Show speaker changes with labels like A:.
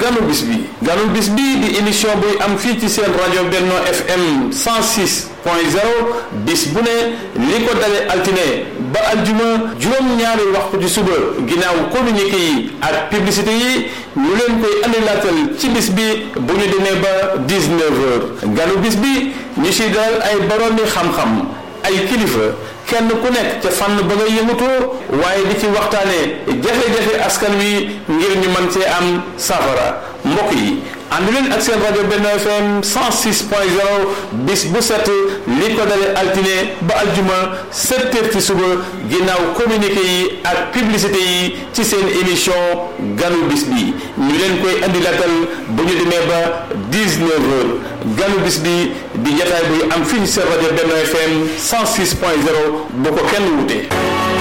A: ganu bis bi ganu bis bi di émission buy am fii ci seen rajo Benno FM 106 point 0 bis bu ne li ko dale altine ba aljuma juróom-ñaari waxtu ci suba ginnaaw communiqué yi ak publicité yi ñu leen koy andilaatal ci bis bi bu ñu demee ba 19 heures ganu bis bi ñu si dalal ay boroomi xam-xam ay kilifa kenn ku nekk ca fànn ba nga yëngutoo waaye di ci waxtaane jafe-jafe askan wi ngir ñu mën cee am safara mbokk yi ànd leen ak seen rajo Benno FM 106 point 0 bis bu set li ko dale altine ba aljuma 7 heures ci suba ginnaaw communiqué yi ak publicité yi ci seen émission ganu bis bi ñu leen koy andi latal bu ñu demee ba 19 heures ganu bis bi di jataay buy am fii ci seen rajo Benno FM 106 point 0 bu ko kenn wute